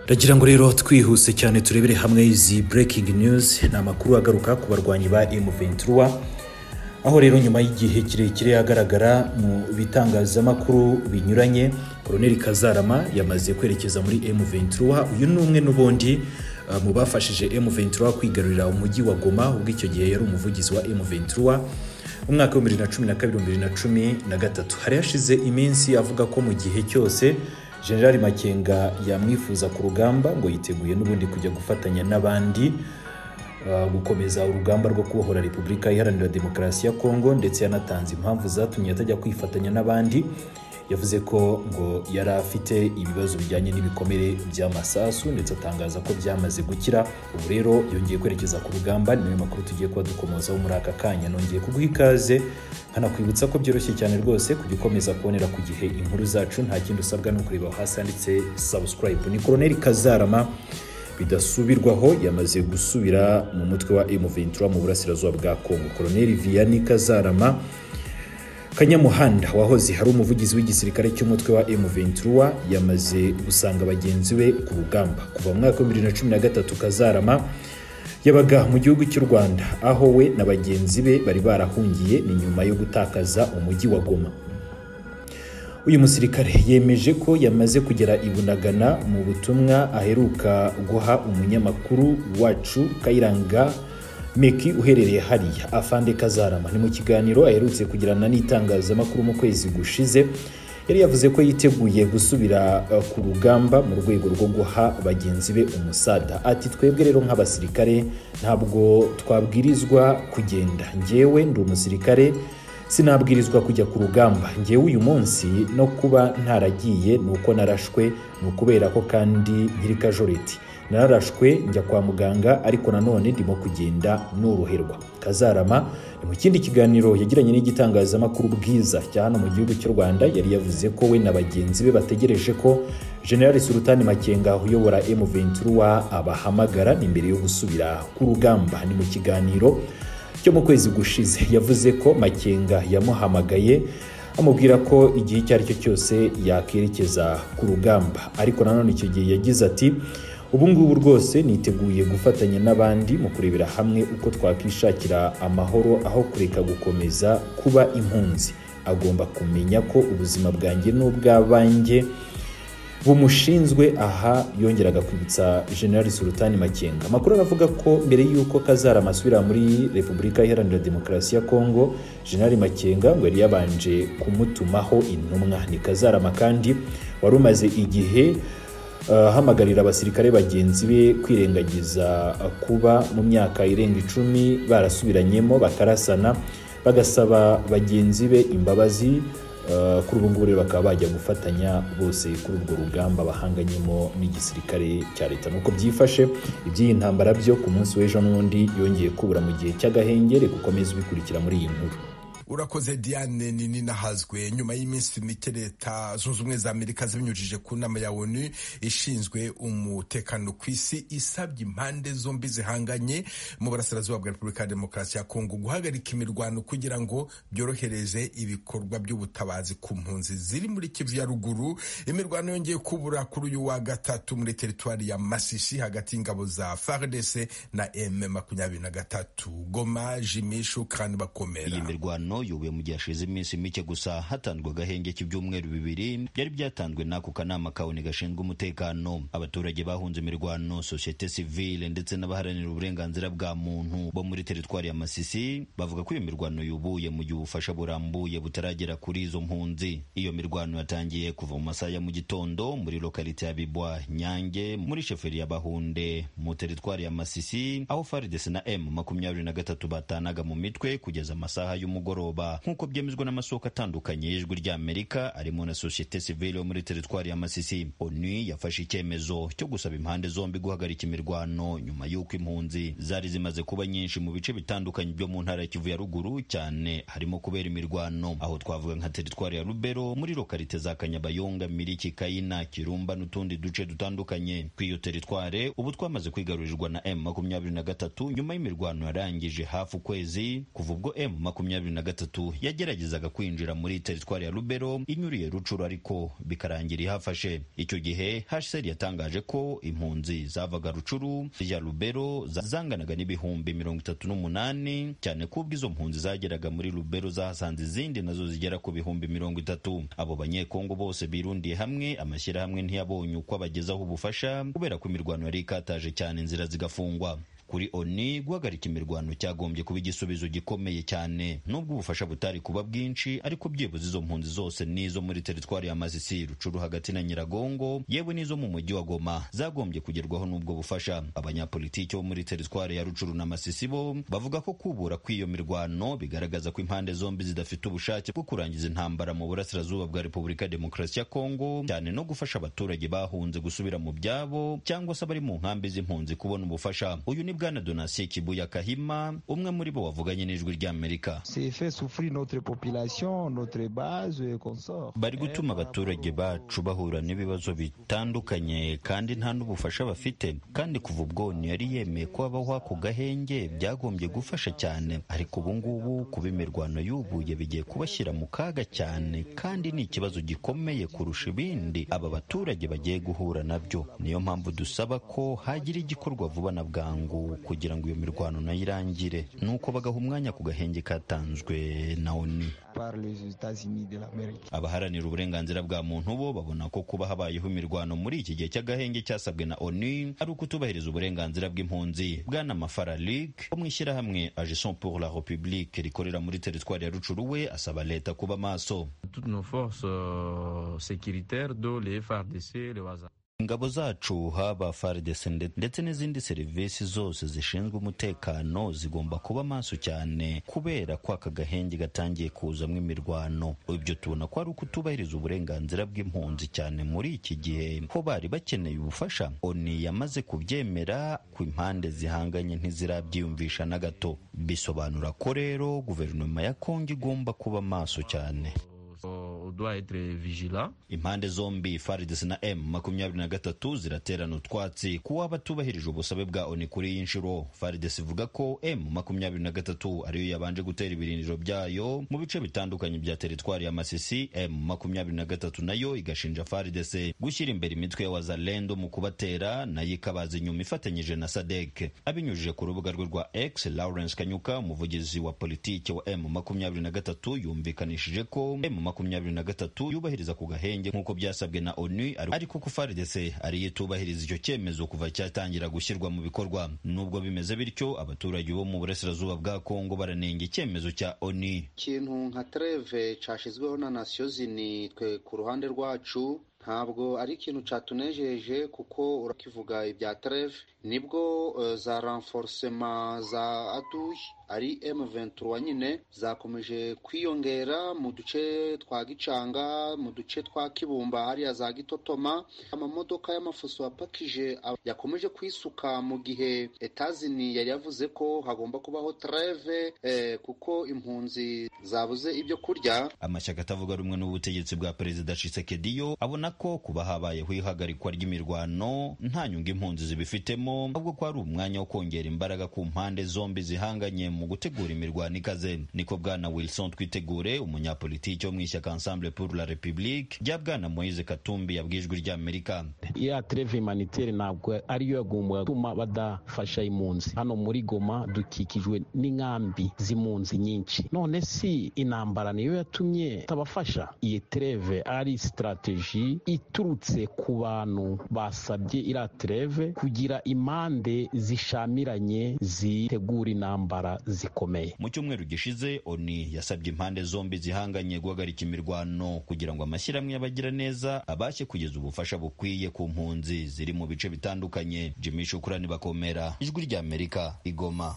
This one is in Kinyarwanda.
ndagira ngo rero twihuse cyane turebere hamwe izi breaking news ni amakuru agaruka ku barwanyi ba M23 aho rero nyuma y'igihe kirekire agaragara mu bitangazamakuru binyuranye koroneli kazarama yamaze kwerekeza muri M23 uyu ni umwe n'ubundi uh, mu bafashije M23 kwigarurira umujyi wa Goma ubwo icyo gihe yari umuvugizi wa M23 umwaka wa 2012-2013 hari hashize iminsi avuga ko mu gihe cyose generali makenga yamwifuza ku rugamba ngo yiteguye n'ubundi kujya gufatanya n'abandi uh, gukomeza urugamba rwo kubohora repubulika iharanira demokarasi ya kongo ndetse yanatanze impamvu zatumye atajya kwifatanya n'abandi yavuze ko ngo yari afite ibibazo bijyanye n'ibikomere by'amasasu ndetse atangaza ko byamaze gukira ubu rero yongeye kwerekeza ku rugamba ni nayo makuru tugiye kuba dukomozaho muri aka kanya nongeye kuguha ikaze nkanakwibutsa ko byoroshye cyane rwose kujya ukomeza kubonera ku gihe inkuru zacu nta kindi usabwa ni ukureba aho hasi handitse subscribe ni koroneli kazarama bidasubirwaho yamaze gusubira mu mutwe wa M23 mu burasirazuba bwa Kongo koroneli Vianney Kazarama kanyamuhanda wahoze hari umuvugizi w'igisirikare cy'umutwe wa M23 yamaze gusanga bagenzi be ku rugamba kuva mu mwaka wa 2013 kazarama yabaga mu gihugu cy'u Rwanda aho we na bagenzi be bari barahungiye ni nyuma yo gutakaza umujyi wa Goma uyu musirikare yemeje ko yamaze kugera i Bunagana mu butumwa aheruka guha umunyamakuru wacu Kayiranga meki uherereye hariya afande kazarama ni mu kiganiro aherutse kugirana n'itangazamakuru mu kwezi gushize yari yavuze ko yiteguye gusubira uh, ku rugamba mu rwego rwo guha bagenzi be umusada ati twebwe rero nk'abasirikare ntabwo twabwirizwa kugenda ngewe ndi umusirikare sinabwirizwa kujya ku rugamba ngewe uyu munsi no kuba ntaragiye ni uko narashwe ni ukubera ko kandi nkiri kajoreti nararashwe njya kwa muganga ariko nanone ndimo kugenda noroherwa kazarama ni mu kindi kiganiro yagiranye n'igitangazamakuru bwiza cya hano mu gihugu cy'u rwanda yari yavuze ko we na bagenzi be bategereje ko generali sultani makenga uyobora m23 abahamagara ni mbere yo gusubira ku rugamba ni mu kiganiro cyo mu kwezi gushize yavuze ko makenga yamuhamagaye amubwira ko igihe icyo ari cyo cyose yakerekeza ku rugamba ariko nanone icyo gihe yagize ati ubu ngubu rwose niteguye gufatanya n'abandi mu kurebera hamwe uko twakishakira amahoro aho kureka gukomeza kuba impunzi agomba kumenya ko ubuzima bwanjye n'ubw'abanjye bumushinzwe aha yongeraga kwibutsa generali sultani makenga amakuru aravuga ko mbere y'uko kazarama asubira muri repubulika iharanira demokarasi ya kongo generali makenga ngo yari yabanje kumutumaho intumwa ni kazarama kandi wari umaze igihe ahamagarira abasirikare bagenzi be kwirengagiza kuba mu myaka irenga icumi barasubiranyemo bakarasana bagasaba bagenzi be imbabazi kuri ubu ngubu rero bakaba bajya gufatanya bose kuri urwo rugamba bahanganyemo n'igisirikare cya leta nuko byifashe iby'iyi ntambara byo ku munsi w'ejo n'undi yongeye kubura mu gihe cy'agahengere gukomeza ubikurikira muri iyi nkuru urakoze diane nini nahazwe nyuma y'iminsi mike leta zunze ubumwe za amerika zibinyujije ku nama ya onu ishinzwe umutekano ku isi isabye impande zombi zihanganye mu burasirazuba bwa repubulika ya demokarasi ya kongo guhagarika imirwano kugira ngo byorohereze ibikorwa by'ubutabazi ku mpunzi ziri muri kivu ya ruguru imirwano yongeye kubura kuri uyu wa gatatu muri teritwari ya masisi hagati y'ingabo za fardc na m makumyabiri na gatatu goma jimishu kandi bakomera iyi mirwano yubuye mu gihe hashize iminsi mike gusa hatanzwe agahenge k'ibyumweru bibiri byari byyatanzwe n'ako kanama kabone gashinzwe umutekano abaturage bahunze imirwano sosiyete sivile ndetse n'abaharanira uburenganzira bwa muntu bo muri teritwari ya masisi bavuga ko iyo mirwano yubuye mu gihe ubufasha burambuye butaragera kuri izo mpunzi iyo mirwano yatangiye kuva mu masaha ya mu gitondo muri lokalite ya bibwa nyange muri sheferi ya bahunde mu teritwari ya masisi aho faridesi na m makumyabiri na gatatu batanaga mu mitwe kugeza amasaha y'umugoroba nk'uko byemezwa n'amasoko atandukanye y'ijwi ry'amerika arimo na sosiyete sivile yo muri teritwari ya masisi onu yafashe icyemezo cyo gusaba impande zombi guhagarika imirwano nyuma y'uko impunzi zari zimaze kuba nyinshi mu bice bitandukanye byo mu ntara ya kivu ya ruguru cyane harimo kubera imirwano aho twavuga nka teritwari ya rubero muri lokalite za kanyabayonga miriki kayina kirumba n'utundi duce dutandukanye ku iyo teritware ubu twamaze kwigarurirwa na m makumyabiri na gatatu nyuma y'imirwano yarangije hafi ukwezi kuva ubwo m makumyabiri na gatatu gatatu yageragezaga kwinjira muri teritwari ya Lubero inyuriye Rucuru ariko bikarangira ihafashe icyo gihe HCR yatangaje ko impunzi zavaga Rucuru ya Lubero zanganaga n'ibihumbi mirongo itatu n'umunani cyane kubwo izo mpunzi zageraga muri Lubero zahasanze izindi nazo zigera ku bihumbi mirongo itatu abo banyekongo bose birundiye hamwe amashyirahamwe ntiyabonye uko abagezaho ubufasha kubera ko imirwano yari ikataje cyane inzira zigafungwa kuri oni guhagarika imirwano cyagombye kuba igisubizo gikomeye cyane nubwo ubufasha butari kuba bwinshi ariko byibuze izo mpunzi zose n'izo muri teritwari ya masisi rucuru hagati na nyiragongo yewe n'izo mu mujyi wa goma zagombye kugerwaho n'ubwo bufasha abanyapolitiki bo muri teritwari ya rucuru na masisi bo bavuga ko kubura kw'iyo mirwano bigaragaza ko impande zombi zidafite ubushake bwo kurangiza intambara mu burasirazuba bwa repubulika ya demokarasi ya kongo cyane no gufasha abaturage bahunze gusubira mu byabo cyangwa se abari mu nkambi z'impunzi kubona ubufasha uyu ni bwana donatien kibuya kahima umwe muri bo wavuganye n'ijwi ry'amerika bari gutuma abaturage bacu bahura n'ibibazo bitandukanye kandi nta n'ubufasha bafite kandi kuva ubwo yari yemeye ko habaho ako gahenge byagombye gufasha cyane ariko ubu ngubu kuba imirwano yubuye bigiye kubashyira mu kaga cyane kandi ni ikibazo gikomeye kurusha ibindi aba baturage bagiye guhura nabyo niyo mpamvu dusaba ko hagira igikorwa vuba na bwangu kugira ngo iyo mirwano nayo irangire nuko bagaha umwanya ku gahenge katanzwe na oni abaharanira uburenganzira bwa muntu bo babona ko kuba habayeho imirwano muri iki gihe cy'agahenge cyasabwe na oni ari ukutubahiriza uburenganzira bw'impunzi bwana mafaralik wo mu ishyirahamwe agison pour la republique rikorera muri teritwari ya rucuru we asaba leta kuba maso ingabo zacu haba FARDC ndetse n'izindi serivisi zose zishinzwe umutekano zigomba kuba maso cyane kubera ko aka gahenge gatangiye kuzamo imirwano ibyo tubona ko ari ukutubahiriza uburenganzira bw'impunzi cyane muri iki gihe ko bari bakeneye ubufasha oni yamaze kubyemera ku impande zihanganye ntizirabyiyumvisha na gato bisobanura ko rero guverinoma ya kongo igomba kuba maso cyane impande zombi faridesi na m makumyabiri na gatatu ziraterana utwatsi ku waba atubahirije ubusabe bwa oni kuri iyi nshuro faridesi ivuga ko m makumyabiri na gatatu ariyo yabanje gutera ibirindiro byayo mu bice bitandukanye bya teritwari ya masisi m makumyabiri na gatatu nayo igashinja faridesi gushyira imbere imitwe y'abazalendo mu kubatera nayo ikabaza inyuma ifatanyije na sadek abinyujije ku rubuga rwe rwa x lawrence kanyuka umuvugizi wa politiki wa m makumyabiri na gatatu yumvikanishije ko m makumyabiri na gatatu yubahiriza ku gahenge nk'uko byasabwe na onu ariko ko faridese ariyo itubahiriza icyo cyemezo kuva cyatangira gushyirwa mu bikorwa nubwo bimeze bityo abaturage bo mu burasirazuba bwa kongo baranenga icyemezo cya onu ikintu nka treve cyashyizweho na nasiyo zini twe ku ruhande rwacu ntabwo ari ikintu cyatunejeje kuko urakivuga ibya treve nibwo za renforcema za aduyi ari M23 nyine zakomeje kwiyongera mu duce twa Gicanga mu duce twa Kibumba hariya za Gitotoma amamodoka y'amafuso apakije yakomeje kwisuka mu gihe etazini yari yavuze ko hagomba kubaho treve eh, kuko impunzi zabuze ibyo kurya amashyaka atavuga rumwe n'ubutegetsi bwa perezida Tshisekedi yo abona ko kuba habayeho ihagarikwa ry'imirwano nta nyungu impunzi zibifitemo ahubwo ko ari umwanya wo kongera imbaraga ku mpande zombi zihanganye mu gutegura imirwano ikaze niko bwana wilson twitegure umunyapolitiki wo mu ishyaka ensemble pour la republique rya bwana moise katumbi yabwijwe ry'amerika ya treve humanitaire ntabwo ariyo yagombaga gutuma badafasha impunzi hano muri goma dukikijwe n'inkambi z'impunzi nyinshi none si intambara niyo yatumye tabafasha iyi treve ari strategie iturutse ku bantu basabye iriya tereve kugira impande zishamiranye zitegura intambara zikomeye mu cyumweru gishize oni yasabye impande zombi zihanganye guhagarika imirwano kugira ngo amashyirahamwe y'abagira neza abashe kugeza ubufasha bukwiye ku mpunzi ziri mu bice bitandukanye jimmy shukurani bakomera ijwi ry'amerika igoma